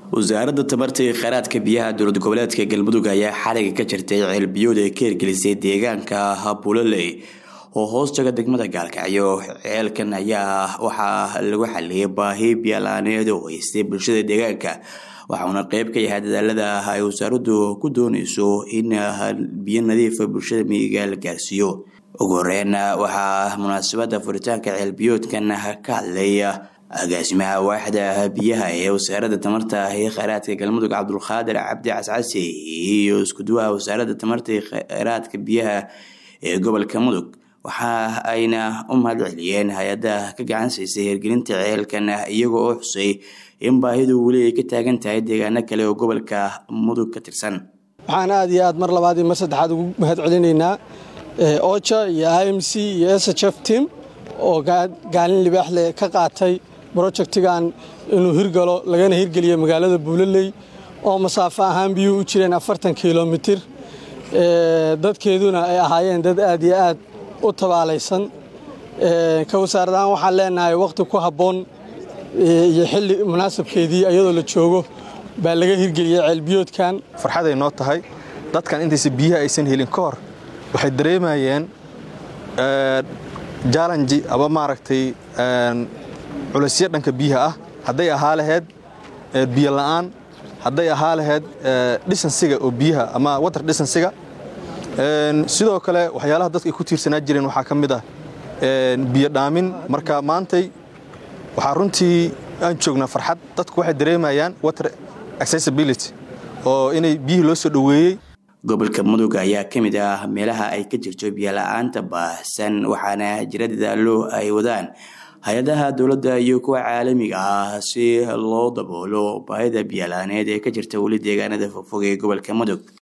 wasaaradda tamarta iyo kheyraadka biyaha dowlad goboleedka galmudug ayaa xaliga ka jirtay ceelbiyood ay ka hirgelisay deegaanka buloley oo hoos taga degmada gaalkacyo ceelkan ayaa waxaa lagu xaliyay baahi biyalaaneed oo haystay bulshada deegaanka waxauna qeyb ka yahay dadaalada ay wasaaraddu ku dooneyso in biyo nadiifa bulshada miyiga la gaarsiiyo ugu horeyn waxaa munaasabada furitaanka ceelbiyoodkan ka hadlay agaasimaha waaxda biyaha ee wasaaradda tamarta iyo kheyraadka galmudug cabdulqaadir cabdi cascasi iyo iskuduwaha wasaaradda tamarta iyo kheyraadka biyaha ee gobolka mudug waxa ayna u mahad celiyeen hay-adda ka gacan siisay hirgelinta ceelkan iyaga oo xusay in baahidu weli ay ka taagan tahay deegaano kale oo gobolka mudug ka tirsan waxaan aad iyo aad mar labaad iyo mar saddexaad ugu mahad celinaynaa oja iyo i m c iyo s h f team oo gaalin libaaxle ka qaatay brojectigan inuu hirgalo lagana hirgeliyo magaalada buulaley oo masaafo ahaan biyuhu u jireen afartan kilomitir dadkeeduna ay ahaayeen dad aad iyo aad u tabaalaysan ka wasaarad ahaan waxaan leenahay wakhti ku habboon iyo xilli munaasabkeedii iyadoo la joogo baa laga hirgeliyey ceelbiyoodkan farxaday noo tahay dadkan intaysa biyaha aysan helin ka hor waxay dareemayeen jalanji aba maaragtay culaysyo dhanka biyaha ah hadday ahaa laheyd biyo la'aan hadday ahaa laheyd dhisansiga oo biyaha ama watar dhisansiga sidoo kale waxyaalaha dadka ay ku tiirsanaa jireen waxaa ka mid ah biyo dhaamin marka maantay waxaa runtii aan joognaa farxad dadku waxay dareemayaan water accessibility oo inay biyihii loo soo dhoweeyey gobolka mudug ayaa ka mid ah meelaha ay ka jirto biyola'aanta baahsan waxaana jira dadaalo ay wadaan hay-adaha dowladda iyo kuwa caalamiga ah si loo daboolo baahida biyola'aaneed ee ka jirta weli deegaanada fogfog ee gobolka mudug